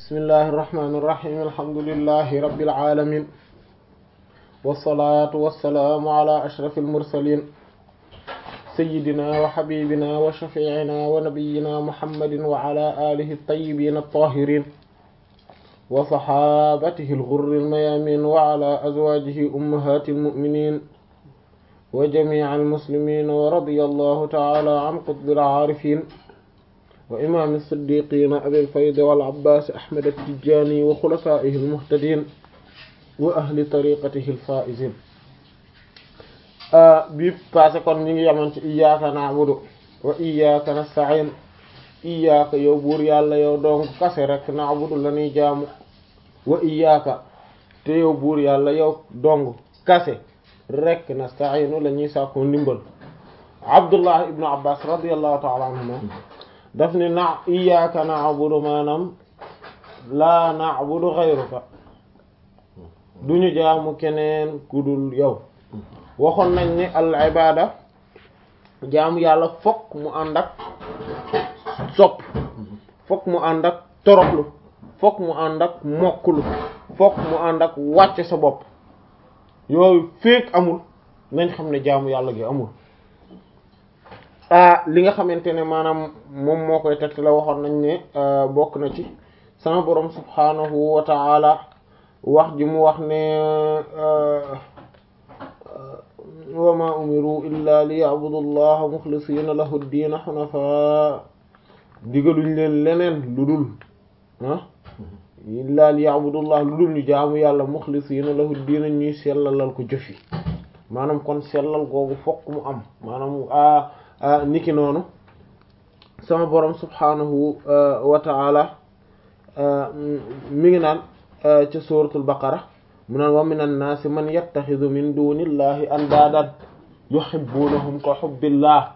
bismillahi irrahmani irrahim alhamdulillahi rabbil alamin wassalatu wassalaamu ala ashraf almursalin sayidina wa habibina wa shafiina wa nabiyina muhammadin wa ala alihi altayibin altahirin wa sahabatihi alghurri almayamin wa ala azwajihi ummahati almuminin wa jamici almuslimin wa radiya allahu taala an qutbi alcaarifin wa imaam as-siddiqiina abil fayd wal abbaas ahmad at-tijaani wa xulafaa'ihi al-muhtadiin wa ahli tariiqatihi al-faa'iziin bii passé kon ñu ngi yemoon ci iyyaaka na'budu wa iyyaaka nasta'iin iyyaaka yow buur yàlla yow dong kase rek na'budu la ñuy jaamu wa iyyaaka te yow buur yàlla yow dong kase rek nasta'iinu la ñuy sàkku ndimbal Abdullah ibnu Abbaas radiyallahu ta'ala anhuma daf ni na iyyaka na'budu maanaam laa na'budu ghayruka duñu jaamu keneen ku dul yow waxoon nañ ni al ibada jaamu yàlla fokk mu ànd ak sopp fokk mu ànd ak toroxlu fokk mu ànd ak mokklu fokk mu ànd ak wàcce sa bopp yooyu féeg amul nañ xam ne jaamu yàlla gi amul li nga xamante ne maanaam moom moo koy teg la waxoon nañ ne bokk na ci sama borom subhanahu wa ta'ala wax ji mu wax ne wa ma umiru illa li ya'budu allaha mukhlisina lahu ad-din hunafa digaluñ leen leneen lu dul ah illa li ya'budu allah lu dul ñu jaamu yàlla mukhlisina lahu ad-din ñuy sellalal ko jëfi maanaam kon sellal googu fokk mu am maanaam niki noonu sama borom subhanahu wa ta'ala mi ngi naan ca suratul baqara mu naan wa minan naasi man yattaxidu min dunillahi andaadan yuhibbunahum ka hubbillah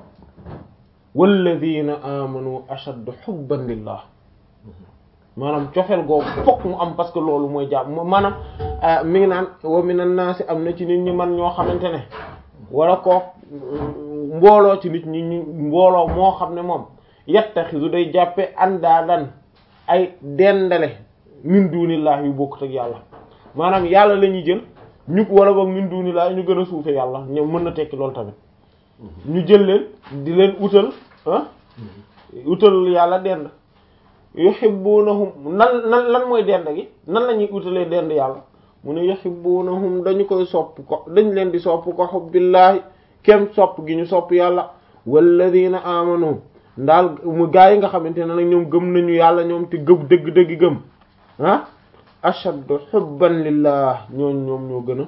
walladina amanu ashaddu hubban lillah maanaam cofeel googu fokk mu am parce que loolu mooy jàmm maanaam mi ngi naan wa minan naasi am na ci nit ñi man ñoo xamante ne wala kook mbooloo ci nit ñi ñu mbooloo moo xam ne moom yattaxidu day jàppe andaadan ay dendale min dunillahi yu bokkut ak yàlla maanaam yàlla la ñuy jël ñu wala boog min dunillahi ñu gën a suufe yàlla ñoom mën na tekki loolu tamit ñu jël leen di leen utal ah utal yàlla dend yuhibbunahum nan nan lan mooy dend gi nan la ñuy utalee dend yàlla mu ne yuhibbunahum dañu koy sopp ko dañ leen di sopp ko hubbillahi kem sopp gi ñu sopp yàlla walladina amanu ndaal mu gaa yi nga xamante ne nag ñoom gëm nañu yàlla ñoom te gëm dëgg-dëgg gëm ah ashaddu hubban lillah ñooñ ñoom ñoo gën a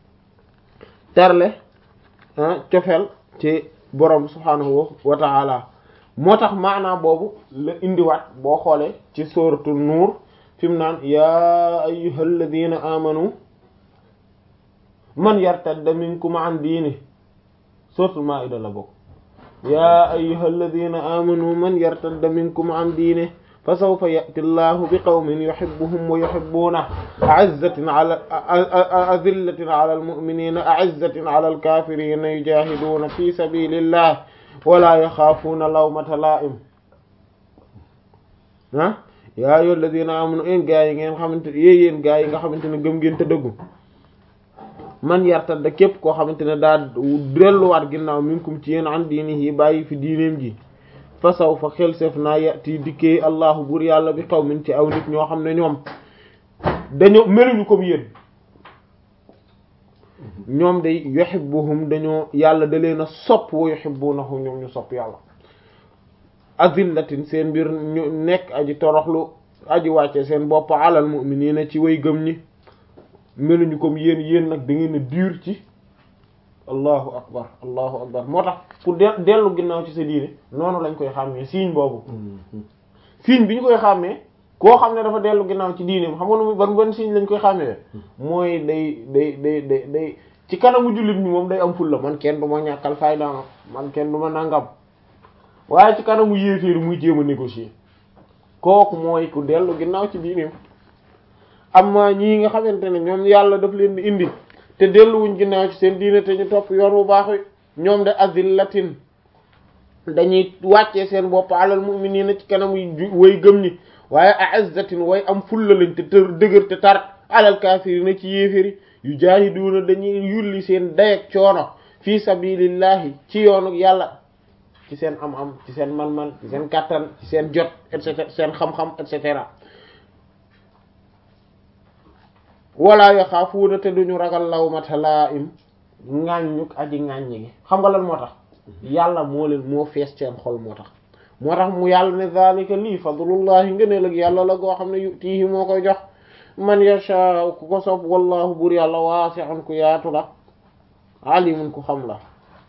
terle ah cofeel ci borom subhaanahu wa ta'ala moo tax maanaa boobu la indiwaat boo xoolee ci suratul nuur fi mu naan yaa ayyuhal ladina amanu man yartadda minkum an diini suratul maa'ida la bokk yaa ayyuhal ladina amanu man yartadda minkum an diini fa sawfa ya'ti allahu bi qawmin yuhibbuhum wa yuhibbunahu a'izzatin ala azillatin ala almu'minina a'izzatin ala alkafirina yujahiduna fi sabilillahi wa la yaxaafuuna lawmata laa'im ah yaa ayyuhal ladina amanu yéen gaa yi ngeen xamante yéen yéen gaa yi nga xamante ne gëm ngeen te dëggu man yartadda képp koo xamante ne daa delluwaat ginnaaw minkum ci yéen an diinihi bàyyi fi diineem ji fa saw fa xel seef naa yati dikkee allahu buur yàlla bi qawmin ci aw nit ñoo xam ne ñoom dañoo meluñu comme yéen ñoom day yuhibbuhum dañoo yàlla da leen a sopp wa yuhibbunahu ñoom ñu sopp yàlla azillatin seen mbir ñu nekk aji toroxlu aji wàcce seen bopp alal mu'minina ci way gëm ñi meluñu comme yéen yéen nag da ngeen a dur ci allahu akbar allahu akbar moo tax pour dellu ginnaaw ci sa diine noonu lañ koy xàmmee signe boobu signe bi ñu koy xàmmee koo xam ne dafa dellu ginnaaw ci diine xam nga ban ban signe lañ koy xàmmee mooy day day day day day ci kanamu jullit ñi moom day am fulla man kenn du ma ñàkkal fayda man kenn du ma nangam waaye ci kanamu yéeféeri muy jéem a négocier kooku mooy ku dellu ginnaaw ci diineem amma ñii nga xamante ne ñoom yàlla daf leen di indi te delluwuñ ginnaaw ci seen diine te ñu topp yoon bu baax wi ñoom de azillatin dañuy wàccee seen bopp alal mu'minina ci kanam way gëm ñi waaye a'izzatin way am fulla lañ te tër dëgër te tar alal kaafirina ci yéeféri yu jaahiduuna dañuy yulli seen dayeg coono fi sabilillahi ci yoonu yàlla ci seen am-am ci seen man-man ci seen kàttan ci seen jot et cetera seen xam-xam et cetera wala yaxaafuuna te duñu ragal lawmata laa'im ŋàññuk aji ŋàññi gi xam nga lan moo tax yàlla moo leen moo fees seen xol moo tax moo tax mu yàlla ne zalika lii fadlullahi ngëneel ak yàlla la goo xam ne yutiihi moo koy jox man yasha ku ko sopp wallahu bur yàlla waasi'un ku yaatu la alimun ku xam la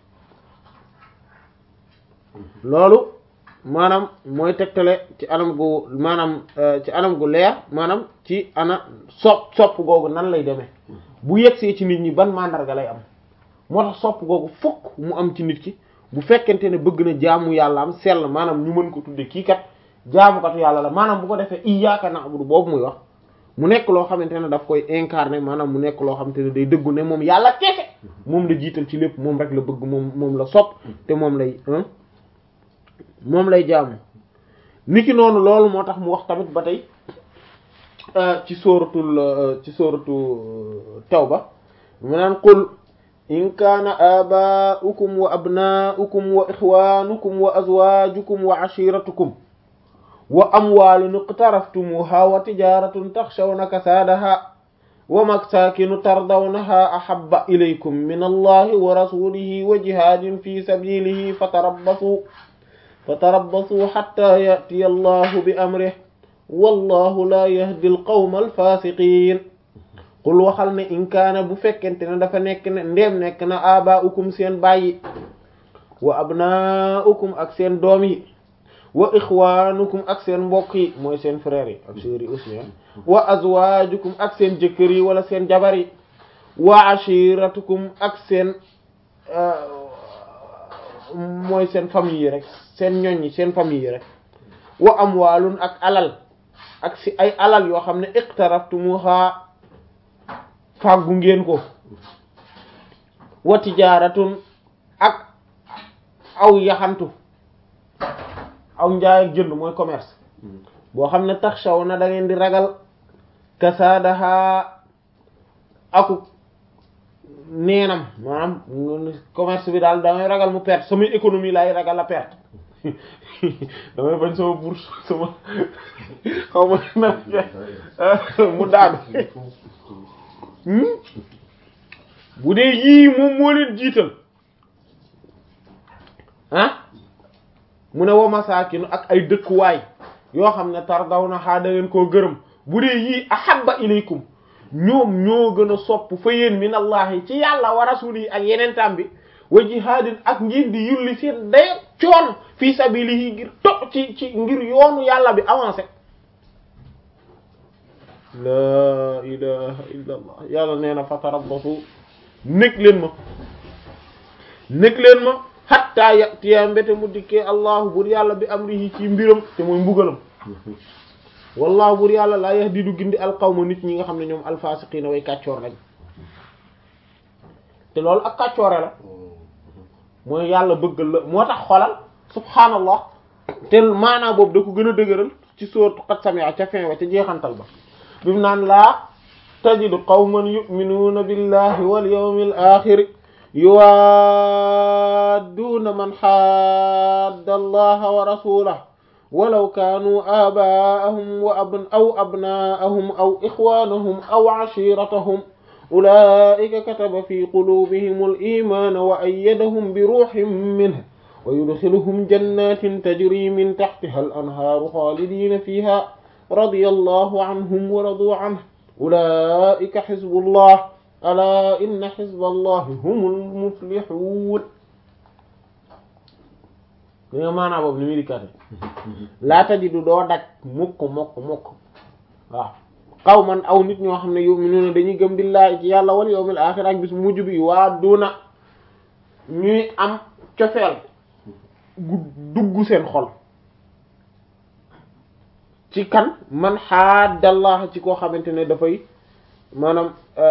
loolu maanaam mooy tegtale ci anam gu maanaam ci anam gu leer maanaam ci ana sopp sopp googu nan lay demee bu yegsee ci nit ñi ban mandarga lay am moo tax sopp googu fokk mu am ci nit ki bu fekkente ne bëgg na jaamu yàlla am sell maanaam ñu mën ko tudde kii kat jaamukatu yàlla la maanaam bu ko defee iyyaka na'budu boobu muy wax mu nekk loo xamante ne daf koy incarner maanaam mu nekk loo xamante ne day dëggu ne moom yàlla kese moom la jiital ci lépp moom rek la bëgg moom moom la sopp te moom lay moom lay jaamu niki noonu loolu moo tax mu wax tamit ba tey ci sóoratul ci sóoratu tawba mu naan qul in kaana abaa'ukum wa abnaa'ukum wa ixwaanukum wa azwaajukum wa ashiratukum wa amwaalun iqtaraftumuuhaa wa tijaaratun taxshawna kasaadahaa wa masaakinu tardawnahaa ahabba ilaykum min allahi wa rasuulihi wa jihaadin fi sabiilihi fatarabbasuu fatarabbasuu xatta ya'tiya allahu bi amrihi wallahu laa yahdi alqawma alfaasiqiin qul waxal ne in kaana bu fekkente ne dafa nekk ne ndéem nekk na abaa'ukum seen bàyyi wa abnaa'ukum ak seen doom yi wa ixwaanukum ak seen mbokk yi mooy seen frères yi ak sœurs yi aussi wa azwaajukum ak seen jëkkër yi wala seen jabar yi wa ashiratukum ak seen mooy seen famille yi rek seen ñoñ yi seen famille yi rek wa amwaalun ak alal ak si ay alal yoo xam ne iqtaraftumuha fàggu ngeen ko wa tijaaratun ak aw yaxantu aw njaay ak jënd mooy commerce boo xam ne taxshaw na da ngeen di ragal kasaadaha aku neenam maanaam commerce bi daal damay ragal mu perte samay économie laay ragal a perte damay bañ sama bourse sama xaw ma na mu daanu bu dee yii moom moo leen jiital ah mu ne wa masaakinu ak ay dëkkuwaay yoo xam ne tardaw na xaa da ngeen koo gërëm bu dee yii ahabba ilaykum ñoom ñoo gën a sopp fa yéen min allahi ci yàlla wa rasulihi ak yeneen tam bi wa jihaadin ak ngir di yulli seen day coon fii sabilihi ngir to ci ci ngir yoonu yàlla bi avancé laa ilaha illa allah yàlla nee na fatarabbasu nekk leen ma nekk leen ma hatta yatiya mbete mu dikkee allahu bur yàlla bi amrihi ci mbiram te mooy mbugalam wallahu bur yàlla laa yahdi du gindi alqawma nit ñi nga xam ne ñoom alfasiqiina way kàccoor lañ te loolu ak kàccoore la mooy yàlla bëggal la moo tax xolal subhaanallah te maanaa boobu da ko gën a dëgëral ci sourate qad sami'a ca fin wa ca jeexantal ba bi mu naan laa tajidu qawman yu'minuuna billahi wal yawmil aaxir yuwaadduuna man xaadda allaha wa rasulahu walaw kaanuu aabaa'ahum wa abn aw abnaa'ahum aw ixwaanahum aw cashiiratahum ulaa'ika kataba fi quluubihimul iimaana wa ayyadahum bi ruuhin minhu wa yudxiluhum jannaatin tajrii min taxtihal anhaaru xaalidiina fiihaa radiyallaahu anhum wa raduu canhu ulaa'ika xizbullah alaa inna xizballahi humul muflihuun li nga maanaa boobu ni muy dikkate laa tajidu doo daj mukk mukk mukk waaw qawman aw nit ñoo xam ne yu'minuuna dañuy gëm billaahi ci yàlla wal yawmil aaxir ak bis mujj bi waa duna ñuy am cofeel gu dugg seen xol ci kan man xaadallah ci koo xamante ne dafay maanaam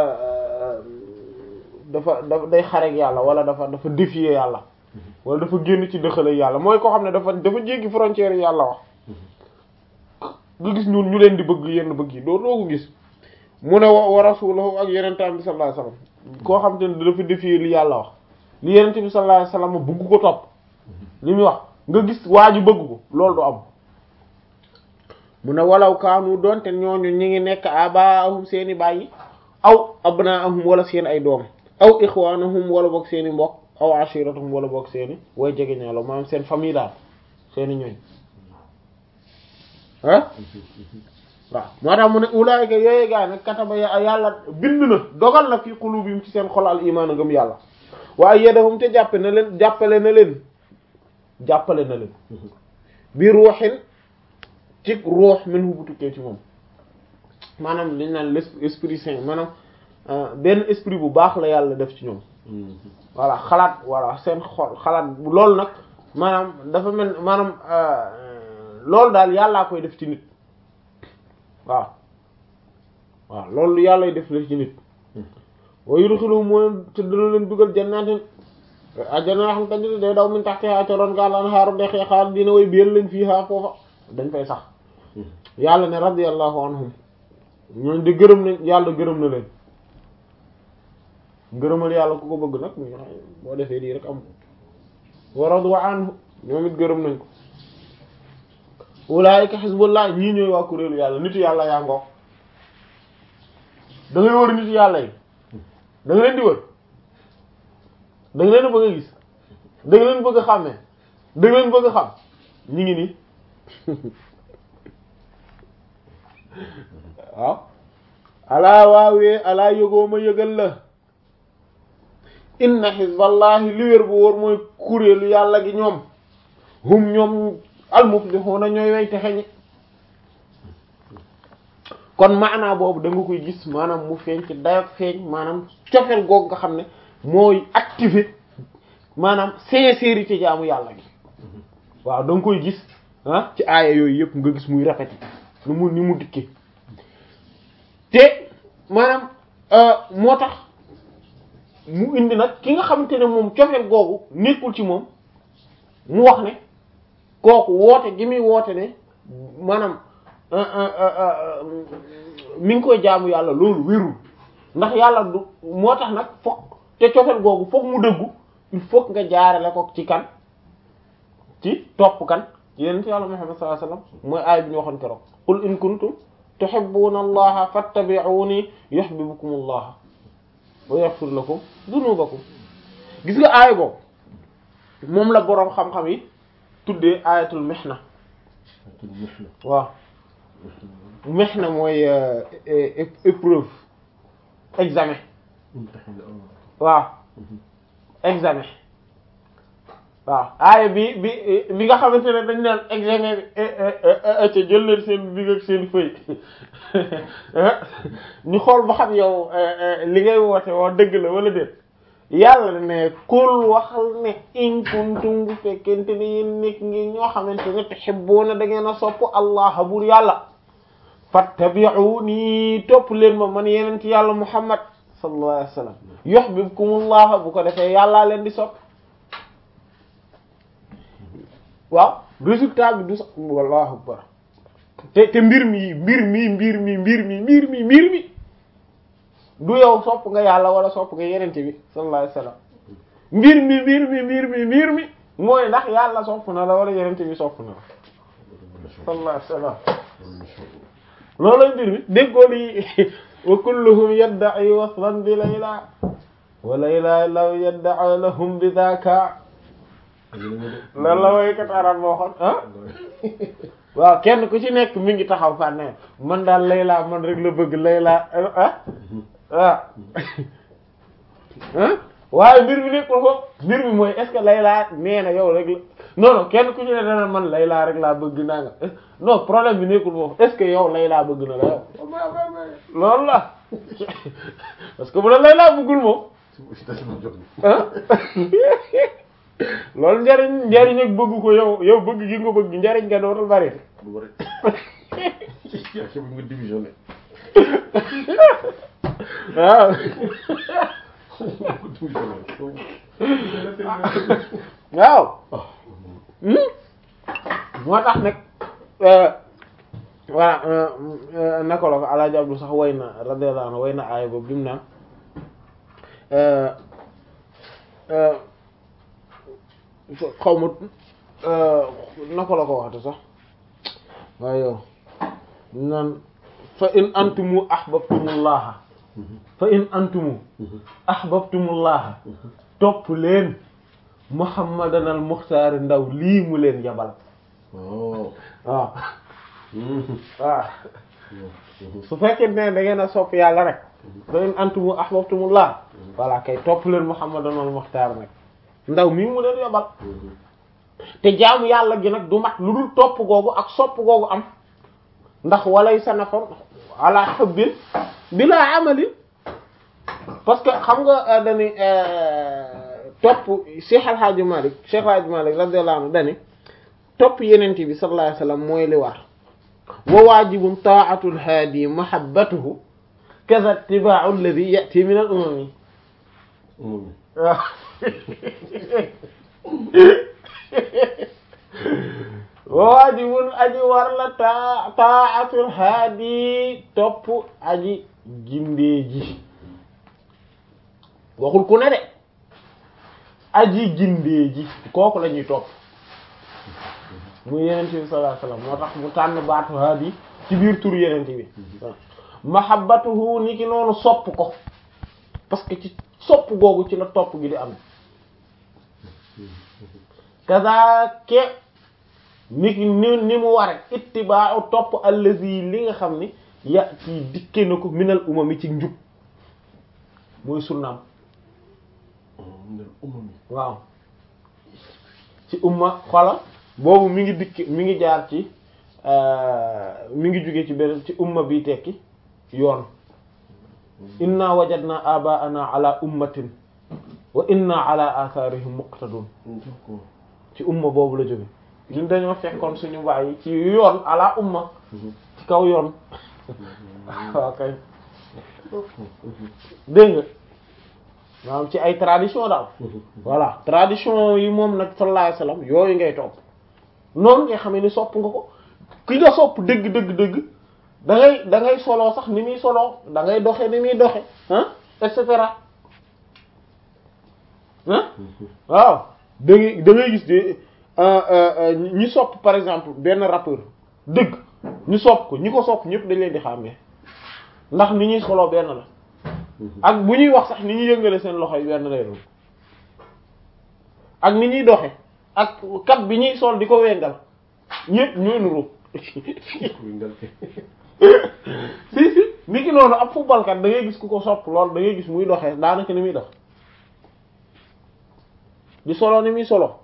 dafa dafa day xarek yàlla wala dafa dafa défier yàlla wala dafa génn ci dëxale yàlla mooy koo xam ne dafa dafa jéggi frontière yàlla wax nga gis ñun ñu leen di bëgg yenn bëgg yi doo doo ko gis mu ne wa wa rasulahu ak yenentaan bi sallallahu alayhi wasallam koo xam te ne dafa défier li yàlla wax li yenente bi sallallahu alayhi wasallam bëgg ko topp li muy wax nga gis waa ji bëgg ko loolu du am mu ne walaw kaanu doonte ñooñu ñi ngi nekk abaahum seeni bàyyi aw abnaahum wala seen ay doom aw ixwaanahum wala boog seeni mbokk aw ashiratuhum wala boog seeni way jege ñaalo maanaam seen famille daal seeni ñooñ ah waaw moo tax mu ne ulaayika yooyu gaa nag kataba yàlla bind na dogal na fi qulubihim ci seen xol al imaan ngëm yàlla waaye yadahum te jàppe na leen jàppale na leen jàppale na leen bi ruuxin ci ruux min hu bu tukkee ci moom maanaam liñ naan l'esprit saint maanaam benn esprit bu baax la yàlla def ci ñoom voilà xalaat voilà seen xol xalaat loolu nag maanaam dafa mel maanaam loolu daal yàllaa koy def ci nit waaw waaw loolu yàllay def la ci nit wa yudxiluhum moo leen te dana leen dugal jannaatin ajjana yoo xam te day daw min tahtihaa ca ron gaal anhaaru dex ya xaal dina way biir lañ fii haa foofa dañ fay sax yàlla ne radiyallahu anhum ñooñ de gërëm nañ yàlla gërëm na leen ngërëmal yàlla ku ko bëgg nag boo defee lii rek am wa radu anhu ñoom it gërëm nañ ko ulaayika xisbullah ñii ñooy waa kuréelu yàlla nitu yàlla yaa ngoog da ngay wër nitu yàlla yi da nga leen di wër da nga leen bëgg a gis da nga leen bëgg a xàmmee da nga leen bëgg a xam ñi ngi nii waaw alaa waawee alaa yëgoo ma yëgal la inna xisballahi li wér bu wóor mooy kuréelu yàlla gi ñoom hum ñoom almuflihuna ñooy way texe ñi kon maanaa boobu da nga koy gis maanaam mu feeñ ci dayak feeñ maanaam cofeel googu nga xam ne mooy activer maanaam sincérité jaamu yàlla gi waaw da nga koy gis ah ci aaya yooyu yëpp nga gis muy rafet nu mu ni mu dikkee te maanaam moo tax mu indi nag ki nga xamante ne moom cofeel googu nekkul ci moom mu wax ne kooku woote gi muy woote ne maanaam mi ngi koy jaamu yàlla loolu wérul ndax yàlla du moo tax nag fokk te cofeel googu fokk mu dëggu il faut nga jaarale ko ci kan ci topp kan ci yeneen ci yàlla Muhammad sallallahu alayhi wasallam mooy aay bi ñu waxoon keroog qul in kuntum tuhibbuna allaha fattabi'uni yuhibbukum allah wa yaghfir lakum dunubakum gis nga aay boobu moom la boroom xam-xam yi tuddee ayatul mihna waaw mihna mooy épreuve examen waaw examen waaw aaya bi bi bi nga xamante ne dañ naan examen bi ca jël leen seen big ak seen feuille ñu xool ba xam yow li ngay woote woo dëgg la wala déet yàlla ne kul waxal ne in kuntum bu fekkente ne yéen nekk ngi ñoo xamante ne tuhibbuna da ngeen a sopp allah bur yàlla fattabi'uni topp leen ma man yeneen ci yàlla muhammad sallallahu alayhi wa sallam yuhibbukumullah bu ko defee yàllaa leen di sopp waaw résultat bi du sax wallahu akbar te te mbir mi mbir mi mbir mi mbir mi mbir mi mbir mi du yow sopp nga yàlla wala sopp nga yenente bi sallallahu alayhi wasallam mbir mi mbir mi mbir mi mbir mi mooy ndax yàlla sopp na la wala yenente bi sopp na la sallallahu alayhi wasallam loolu mbir mi déggoo li wa kulluhum yadda'i waslan bi layla wa layla law yadda'a lahum bi dhaka lan la woykat arab boo xoon ah waaw kenn ku ci nekk mi ngi taxaw fànne man daal layla man rek la bëgg layla ah waaw waaye mbir mi nekkul foofu mbir mi mooy est-ce que layla nee na yow rek la non non kenn ku ci ne dana man layla rek laa bëgg naa nga non problème bi nekkul foofu est-ce que yow layla bëgg na la yow loolu la parce que bu la layla bëggul moom ah loolu njariñ njariñ ak bëgg ko yow yow bëgg gi nga bëgg njariñ nga dootul bari waaw waaw moo tax nag voilà naka la ko alaaji Abdu sax way na radiyallahu anhu way na aaya boobu bi mu naan xaw ma naka la ko waxte sax waaye yow naan fa in antumu ahbabtumullaha fa in antumu ahbabtumullaha topp leen muhammadan al muxtaar ndaw lii mu leen yabal waaw waaw waaw su fekkee ne da ngeen a sopp yàlla rek fa in antumu ahbabtumullah voilà kay topp leen muhammadan al muxtaar nag ndaw mii mu leen yabal te jaamu yàlla gi nag du mat lu dul topp googu ak sopp googu am ndax walay sanafon ala hubbin bila amalin parce que xam nga dani topp Cheikh Al Hadj Malick Cheikh Al Hadj Malick radiyallahu anhu dani topp yenent bi sallallahu alayhi wasallam mooy li war wa waajibun ta'atul haadi mahabbatuhu kaza ittiba'u alladhi ya'ti min al umami waaw waajibun aji war la taa taatul haadi topp aji gindee ji waxul ku ne de aji gindee ji kooku la ñuy topp muy yenente bi sallallahu alayhi wasallam moo tax mu tànn baatu haadi ci biir tur yenente bi mahabbatuhu ni ki noonu sopp ko parce que ci sopp googu ci la topp gi di am kazake ni ki ni ni mu ware ittiba'u topp allazi li nga xam ni ya ci dikke na ko minal umami ci njub mooy sunnaam waaw ci umma xola boobu mi ngi dikk mi ngi jaar ci mi ngi jóge ci beneen ci umma bi tekki yoon inna wajadna aba'ana ala ummatin wa inna ala atharihim muqtadun ci umma boobu la jóge ñun dañoo fekkoon suñu bàyyi ci yoon ala umma ci kaw yoon waaw kay dégg nga maanaam ci ay tradition daal voilà tradition yi moom nag sallallahu alayhi wasallam yooyu ngay topp noonu nga xamee ni sopp nga ko ki nga sopp dëgg dëgg dëgg da ngay da ngay soloo sax ni muy soloo da ngay doxe ni muy doxe ah et cetera ah waaw da ngay da ngay gis de ñi sopp par exemple benn rappeur dëgg ñu sopp ko ñi ko sopp ñëpp dañ leen di xàmmee ndax ni ñuy soloo benn la ak bu ñuy wax sax ni ñuy yëngale seen loxo yi benn lay doon ak ni ñuy doxe ak kat bi ñuy sol di ko wengal ñëpp ñooy nuru si si ni ki noonu ab footballkat da ngay gis ku ko sopp lool da ngay gis muy doxee daanaka ni muy dox di solo ni muy solo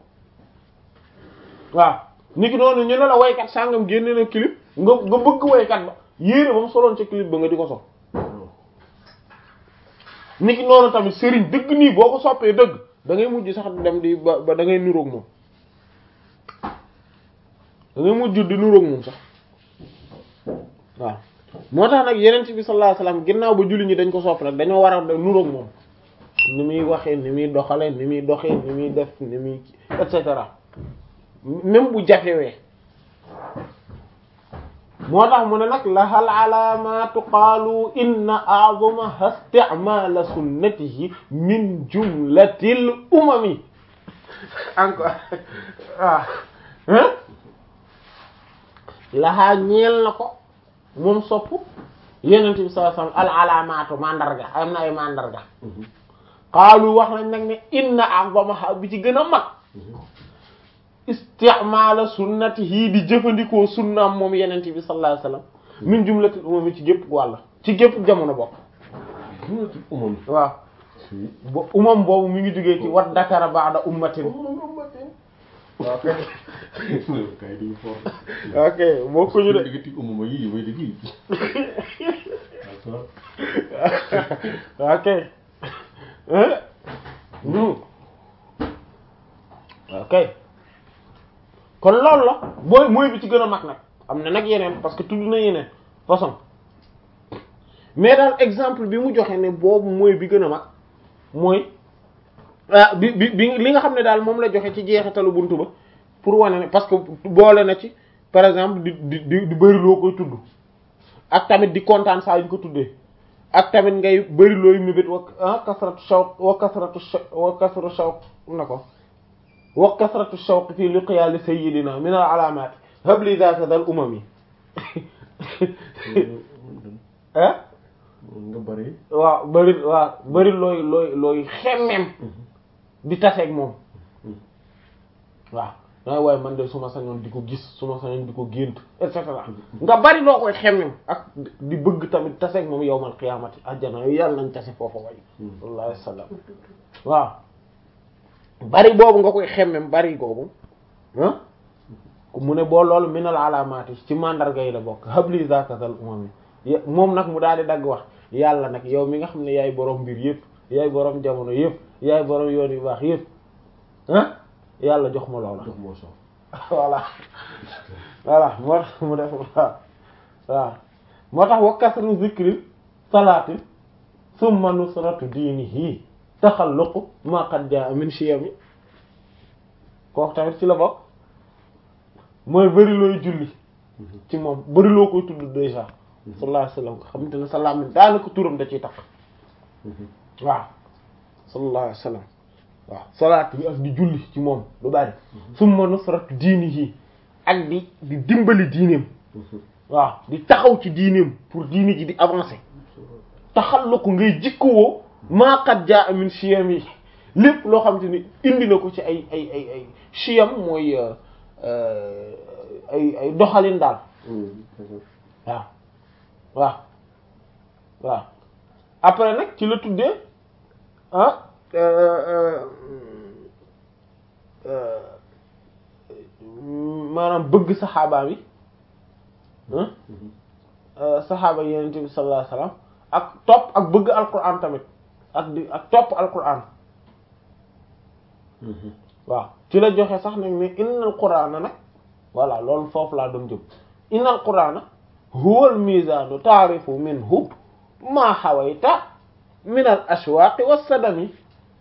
waaw ni ki noonu ñu ne la waykat sàngam génne na clip nga nga bëgg waykat ba yéere ba mu soloon ca clip ba nga di ko sol ni ki noonu tamit sëriñ dëgg nii boo ko soppee dëgg da ngay mujj sax dem di ba ba da ngay nuroog moom da ngay mujj di nuroog moom sax waaw moo tax nag yeneen bi sallallahu alayhi wasallam ginnaaw ba julli ñi dañ ko sopp nag dañoo war a nuroog moom ni muy waxee ni muy doxalee ni muy doxee ni muy def ni muy et cetera même bu jafewee moo tax mu ne nag la hal alaamatu qaalu inna a'zamaha isti'maala sunnatihi min jumlatil umami encore waaw lahaa ñeel na ko moom sopp yenente bi sallallahu alayhi wasallam al alaamatu mandarga am na ay mandarga qaalu wax nañ nag ne inna a'zamaha bi ci gën a mag isti'maala sunnatihi di jëfandikoo sunnaam moom yenente bi sallallahu alayhi wasallam min jumlatil umami ci gépp wàll ci gépp jamono bokk jumlatil umam waaw ba umam boobu mi ngi jógee ci wat dakara ba'da ummatin ok kay di for ok bokkuñu de diggante umama yi way dëgg yi ok ok kon loolu la booy mooy bi ci gën a mag nag am na nag yeneen parce que tudd na yeneen façon mais daal exemple bi mu joxe ne boobu mooy bi gën a mag mooy ah bi bi bi li nga xam ne daal moom la joxe ci jeexitalu buntu ba pour wane ne parce que boole na ci par exemple di di di di bëri loo koy tudd ak tamit di kontaan saa yu ñu ko tuddee ak tamit ngay bëri looy mébét wa ah kasratu shawq wa kasratu shawq wa kasratu shawq na ko wa kasratu shawq fii liqiyaali sayyidina min al alaamaat habli zaaka dal umami ah nga bari waaw bëri waaw bëri looy looy looy xemmem di taseeg moom waaw dangay waaye man de su ma sañoon di ko gis su ma sañoon di ko gént et cetera nga bari loo koy xemmem ak di bëgg tamit taseeg moom yowmal qiyaamati ajjana yow yàlla nañ tase foofu way sallallahu alayhi wasallam waaw bari boobu nga koy xemmem bari boobu ah mu ne boo loolu minal alaamaati ci mandarga yi la bokk habli zakazal umami moom nag mu daal di dagg wax yàlla nag yow mi nga xam ne yaay borom mbir yëpp yaay borom jamono yëpp yaay borom yoon yu baax yëpp ah yàlla jox ma loola jox moo sox voilà voilà moo tax mu def waaw waaw moo tax wa kasru zikri salaati summa nusratu diinihi taxalluqu ma qad jaa min shiyami kooku tamit ci la bokk mooy bëri looy julli ci moom bëri loo koy tudd déjà sallallahu alayhi wasallam nga xamante ne sa làmmiñ daanaka turam da ciy takk waaw sallallahu alayhi wasallam waaw salaat bi ak di julli ci moom lu bari summa nusratu diinihi ak di di dimbali diineem waaw di taxaw ci diineem pour diine ji di avancer taxal ko ngay jikkowoo maa qad jaa min shiyam yi lépp loo xamante ni indi na ko ci ay ay ay ay shiyam mooy ay ay doxalin daal waaw waaw waaw après nag ci la tuddee ah maanaam bëgg saxaaba bi saxaaba yenent bi sallallahu alayhi wasallam ak topp ak bëgg alquran tamit ak di ak topp alquran waaw ci la joxe sax nag ne innal qur'ana nag voilà loolu foofu laa doon jëm innal qur'ana huwa al mizanu ta'rifu minhu ma hawayta min al ashwaqi was sadami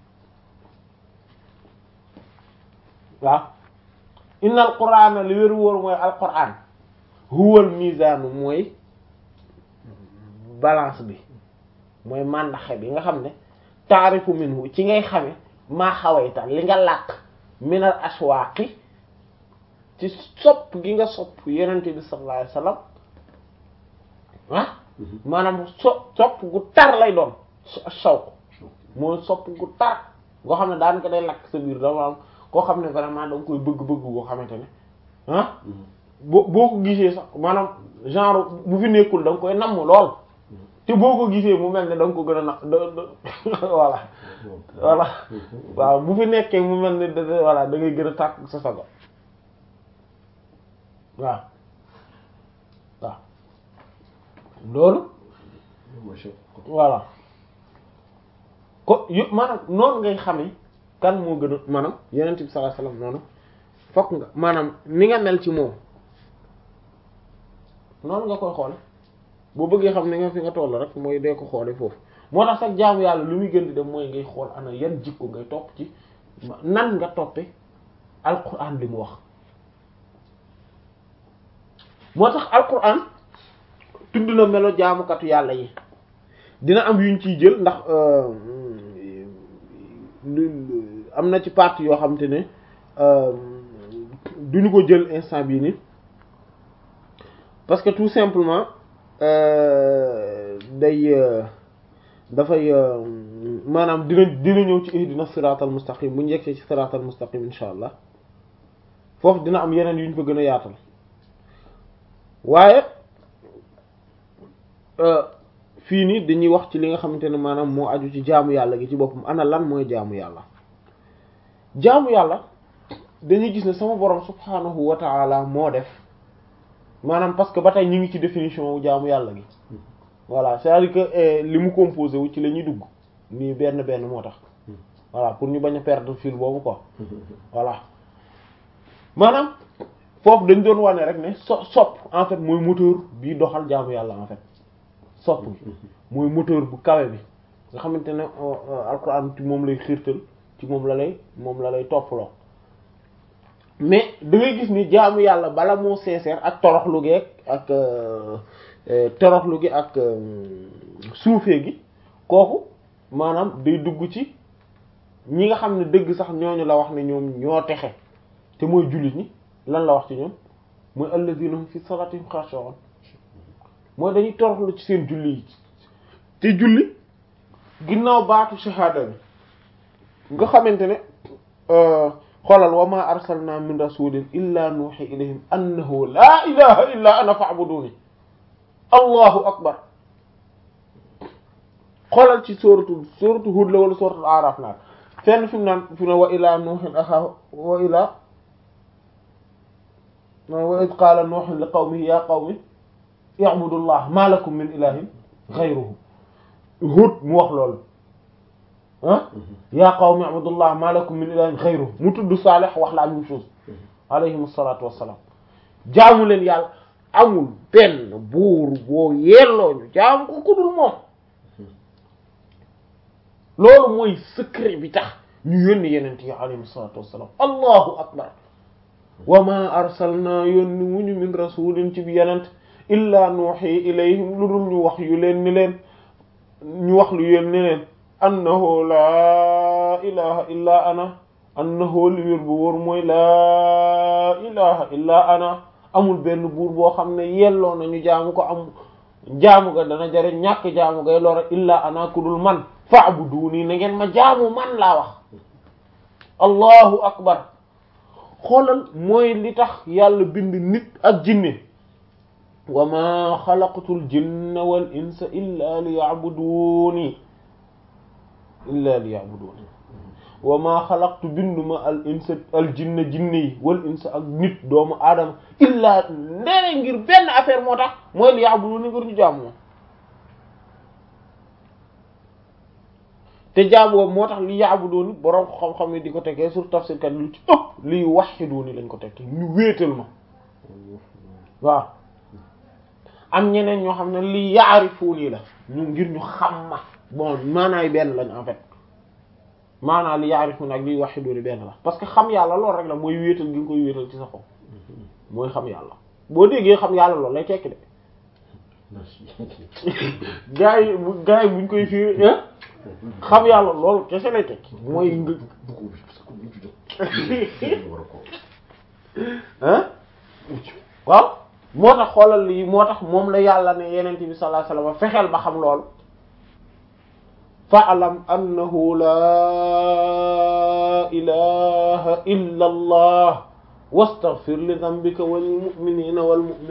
waaw innal qur'ana li wéru wóor mooy al qur'an huwa al mizanu mooy balance bi mooy màndaxe bi nga xam ne ta'rifu minhu ci ngay xame maa xawayta li nga làq minal ashwaaqi ci sopp gi nga sopp yenente bi sallallahu alayhi wasallam ah maanaam so sopp gu tar lay doon shawq mooy sopp gu tar goo xam ne daan ko day lakk sa biir dama am koo xam ne vraiment da nga koy bëgg-bëgg goo xamante ne ah boo boo ko gisee sax maanaam genre bu fi nekkul da nga koy namm lool te boo ko gisee mu mel ne da nga ko gën a na voilà voilà waaw bu fi nekkee mu mel ne da voilà da ngay gën a tàkk sa sago waaw waaw loolu voilà ko yëpp maanaam noonu ngay xamee kan moo gën a maanaam yenent bi sallallahu alayhi wasallam noonu fokk nga maanaam ni nga mel ci moom noonu nga koy xoole boo bëggee xam ne nga fi nga toll rek mooy dee ko xoole foofu moo tax sax jaamu yàlla lu muy gën di dem mooy ngay xool ana yan jikko ngay topp ci nan nga toppe alquran li mu wax moo tax alquran tudd na melo jaamukatu yàlla yi dina am yuñ ciy jël ndax am na ci partie yoo xam te ne duñu ko jël instant bii ni parce que tout simplement day dafay maanaam dina dina ñëw ci ihdina siratal mustaqim bu ñu yegsee ci siratal mustaqim insha allah foofu dina am yeneen yu ñu fa gën a yaatal waaye fii nii dañuy wax ci li nga xamante ne maanaam moo aju ci jaamu yàlla gi ci boppam ana lan mooy jaamu yàlla jaamu yàlla dañuy gis ne sama borom subhanahu wa ta'ala moo def maanaam parce que ba tey ñu ngi ci définition wu jaamu yàlla gi voilà c'est-à-dire que li mu composé wu ci la ñuy dugg nii benn benn moo tax voilà pour ñu bañ a perdre fil boobu quoi voilà maanaam foofu dañ doon wane rek ne so sopp en fait mooy moteur bii doxal jaamu yàlla en fait sopp bi mooy moteur bu kawe bi nga xamante ne alxuraan ci moom lay xiirtal ci moom la lay moom la lay toppaloo mais da ngay gis ni jaamu yàlla bala moo sincère ak toroxlu gi ak toroxlu gi ak suufee gi kooku maanaam day dugg ci ñi nga xam ne dëgg sax ñooñu la wax ne ñoom ñoo texe te mooy jullit ñi lan la wax ci ñoom mooy alladhina hum fi salatihim khashu'un mooy dañuy toroxlu ci seen julli yi te julli ginnaaw baatu shahada bi nga xamante ne xoolal wa ma arsalna min rasulin illa nuuhi ilayhim annahu laa ilaha illa ana fa'buduni allahu akbar xoolal ci sóoratu sóoratu Hud la wala sóoratu Araf naa fenn fi mu naan fi mu ne wa ila nuuhin axaahu wa ila wa id qaala nuuhin li qawmihi ya qawmi i'budu llah ma lakum min ilahin ghayruhu Hud mu wax loolu ah yaa qawmi abdullah ma lakum min ilahin ghayruhu mu tudd Salih wax la même chose alayhim salatu wassalam jaamu leen yàlla amul benn buur boo yelloo ñu jaamu ko ku dul moom loolu mooy secret bi tax ñu yónni yenent yi alayhim salatu wassalam allahu akbar wa ma arsalna yónni wuñu min rasulin ci bi yenent illa nuuhi ilayhim lu dul ñu wax yu leen ni leen ñu wax lu yéen ni leen annahu laa ilaha illa ana annahu li wér bu wóor mooy laa ilaha illa ana amul benn buur boo xam ne yelloo nañu jaamu ko am jaamu ga dana jare ñàkk jaamu gay lora illa ana ku dul man fa'buduni na ngeen ma jaamu man laa wax allahu akbar xoolal mooy li tax yàlla bind nit ak jinne wa ma xalaqtul jinna wal insa illa liya'buduni illa liya'buduni wa ma xalaqtu binduma al insa al jinna jinne yi wal insa ak nit doomu aadama illa ndere ngir benn affaire moo tax mooy liya'buduni ngir ñu jaamu moom te jaamu boobu moo tax li ya'buduni boroom xam-xam yi di ko tekkee sur tafsir kat lu ci ëpp li wahiduni lañ ko tekkee ñu wéetal ma waaw am ñeneen ñoo xam ne li yaarifuuni la ñu ngir ñu xam ma bon maanaay benn lañ en fait maanaa li yaarifuuni ak li waxiduuni benn la parce que xam yàlla loolu rek la mooy wéetal gi nga koy wéetal ci sa xol mooy xam yàlla boo déggee xam yàlla loolu lay tekki de gaa yi gaa yi buñ koy firi xam yàlla loolu kese lay tekki mooy nga ah waaw moo tax xoolal lii moo tax moom la yàlla ne yenente bi sallallahu alayhi wasallam fexeel ba xam lool fa'lam annahu laa ilaha illa allah wastaghfir li dhanbika wal mu'minina wal mu'minat